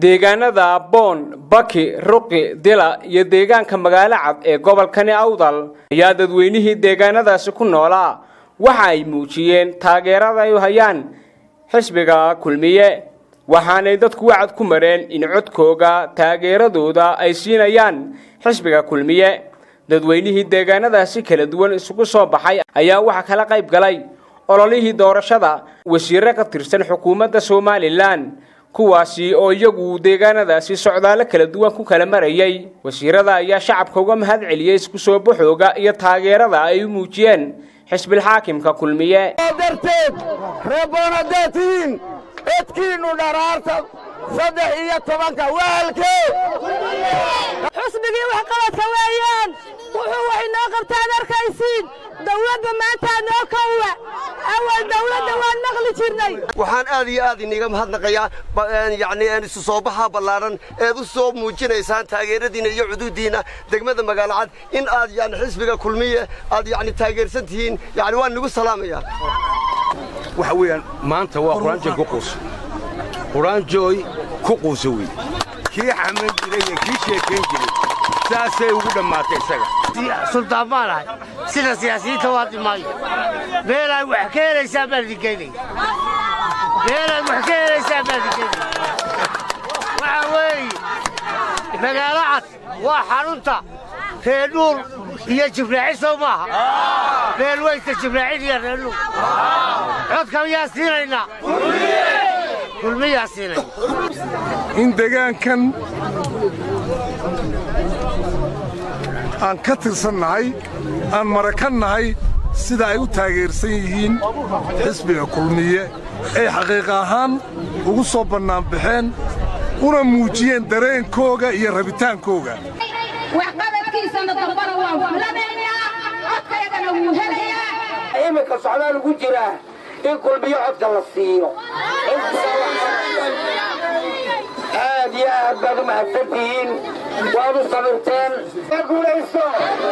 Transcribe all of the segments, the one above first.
deegaanada boon baki ruqi dila iyo deegaanka magaalo cad ee gobolkani awdal ayaa dadweynihii deegaanadaasi ku noolaa waxa ay muujiyeen taageerada ay u hayaan xisbiga kulmiye waxaanay dadku wacad ku mareen in codkooga taageeradooda ay siinayaan xisbiga kulmiye dadweynihii deegaanadaasi kala duwan isugu soo baxay ayaa waxaa kala qayb galay ololihii doorashada wasiirre ka tirsan xukuumadda somalilan kuwaasi oo iyagu deegaanadaasi socdaalo kala duwan ku kala marayay wasiirada ayaa shacabka uga mahad celiyey isku soo baxooga iyo taageerada ay u muujiyeen xisbilxaakimka kulmiye darteed reeboonadatiin codkiinnu dharaarta saddex iyo tobanka waalkee xusbigii waxqabadka weeyaan wuxuu wax inoo qabtaad arkaysiin dawladda maantaa noo kowa awal dawladda waan maqli jirnay waxaan aad iyo aad iniga mahadnaqayaa yacni isu soo baxa ballaaran eed u soo muujinaysaan taageeradiinna iyo cuduuddiinna degmada magaalo cad in aad yani xisbiga kulmiye aad yacni taageersan tihiin yacni waan nigu salaamayaa waxa weeyaan maanta waa quraanjooy ku quusa quraanjooy ku quusa wey kii xaman jiray iyo kii sheekayn jiray saasay ugu dhammaatay isaga sultaan baan ahay sida siyaasiyiinta waa dhimaayo meelaad wax ka helaysaa baan idingeynaya meelaad wax ka helaysaa baan idingeynaya waxaa weeye magaalo cad waa xarunta reedhuur iyo jibraaci soo maaha beelweysta jibraacid iyo reedhuur codka miyaa siinaynaa kulmiyaa siinayna in degaankan aan ka tirsannahay aan marakan nahay sida ay u taageersan yihiin xisbiga kulmiye ay xaqiiqa ahaan ugu soo bannaanbaxeen una muujiyeen dareenkooga iyo rabitaankooga waxqabadkiisana dambana waan fulanaynaa codkaygana wuu helayaa iminka socdaa lagu jiraa in kulmiyo codka la siiyo aad iyo aad baad u mahadsantihiin waad u samirteen guulaysto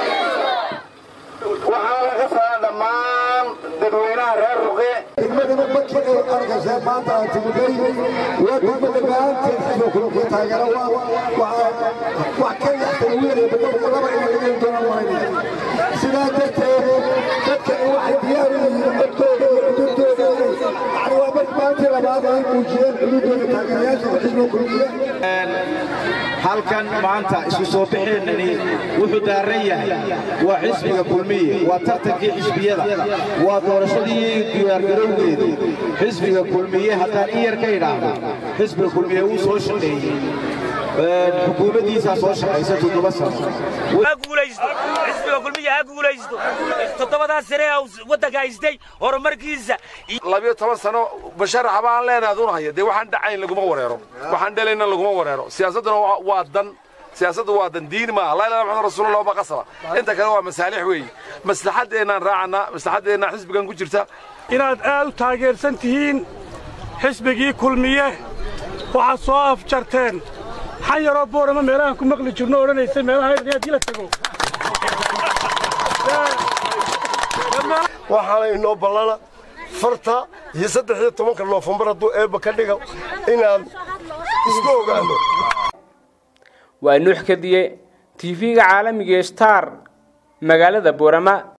waxaa laga saaa dhammaan dadweynaha reer ruqe degmadana markii ay arkaysaa maanta aan timiday waa degmada maanteed xisbiga kulmiye taageera wax ka yaxtay ugu yaraya badalka laba in laga heli doonaan malaynaya sidaa darteed dadkani waxay diyaar u yihiin codkooda iyo xuduudooda yani waa mar maantii labaad ay muujiyeen xuduudooda taageerayaasha xisbiga kulmiye halkan maanta isku soo baxeennani wuxuu daaran yahay waa xisbiga kulmiye waa tartankii xisbiyada waa doorashadii diyaargarowgeedu xisbiga kulmiye haddaan in yar ka idhaahdo xisbiga kulmiye wuu soo shaqeeyey xukuumaddiisaa soo shaqaysa toddoba sano ha guulaysto xisbiga kulmiya ha guulaysto toddobadaa sane waddanka haystay horumarkiisa labiyo toban sano basharaxa baan leenahay adun haya dee waxaan dhacayn laguma wareero waxaan dhalayna laguma wareero siyaasadduna waa dan siyaasaddu waa dan diin maaha laa ilaha maxamed rasuulullah ma qasaba inta kale waa masaalix weeye maslaxadeennaan raacannaa maslaxadeennaa xisbigan ku jirta inaad aad u taageersan tihiin xisbigii kulmiye waxaad soo afjarteen xan yaroo boorama meelahaan ku maqli jirno odhanaysay meelaha haddii la tago waxaana inoo ballana farta iyo saddex iyo tobanka noofambar hadduu eebba ka dhiga inaan isku ogaano waa nuux kadiye tv-ga caalamiga star magaalada boorama